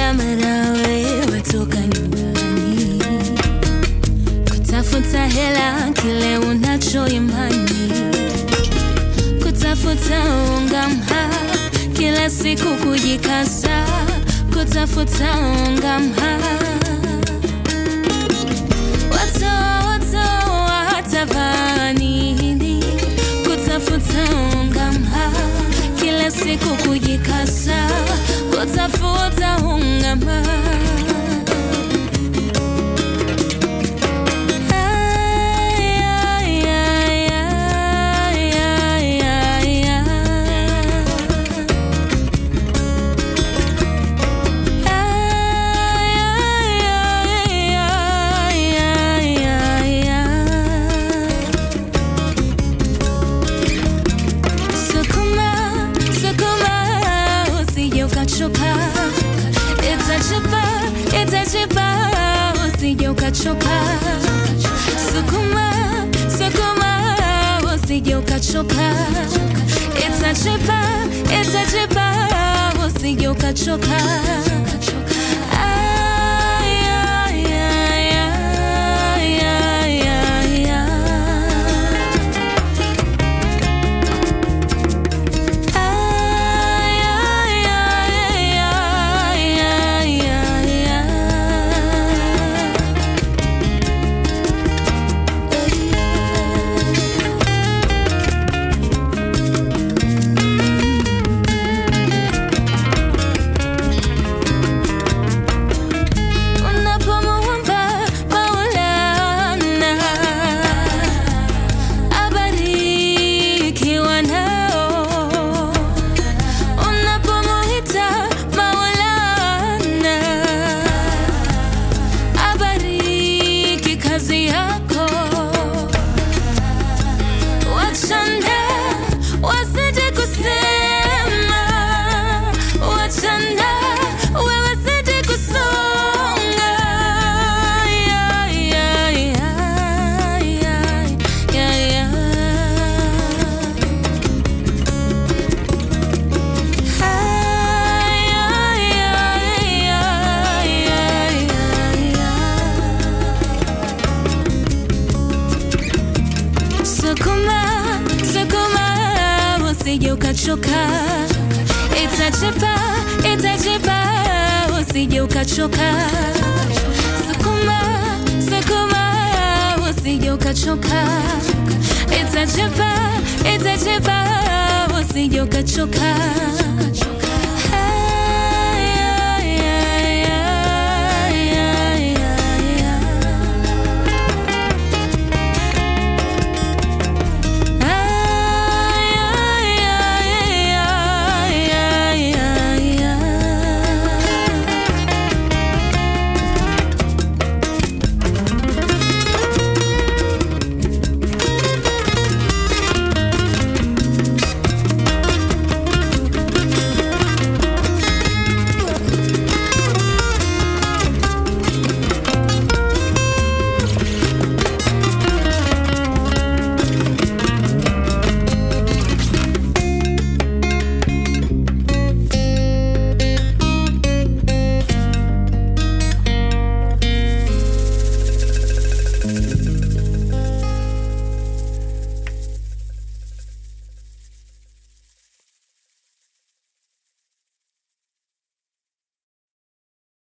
kila mara wewe toka nyumbani kutafuta hela kile unacho imani kutafuta unga mha kila siku kujikasa kutafuta unga mha watoa watoa hatavaa nini kutafuta unga mha kila siku kujikasa kutafuta unga mha Ay, ay, ay, ay, ay, ay. Sukuma, sukuma, usije ukachoka. Itachipa, itachipa, usije ukachoka. Sukuma, sukuma, usije ukachoka. Itachipa, itachipa, usije ukachoka. Ay, ay, ay, ay, ay, ay, ay. Ay, ay, ay, ay, ay, ay, ay. Unapomwomba Maulana abarikiwa nao, unapomuita Maulana abariki kazi yako, wachana wasije kusema, wachana wewe zidi kusonga. Ay, ay, ay, ay, ay, ay. Ay, ay, ay, ay, ay, ay, ay. Sukuma, sukuma, usije ukachoka. Itachipa, itachipa, usije ukachoka. Sukuma, sukuma, usije ukachoka. Itachipa, itachipa, usije ukachoka.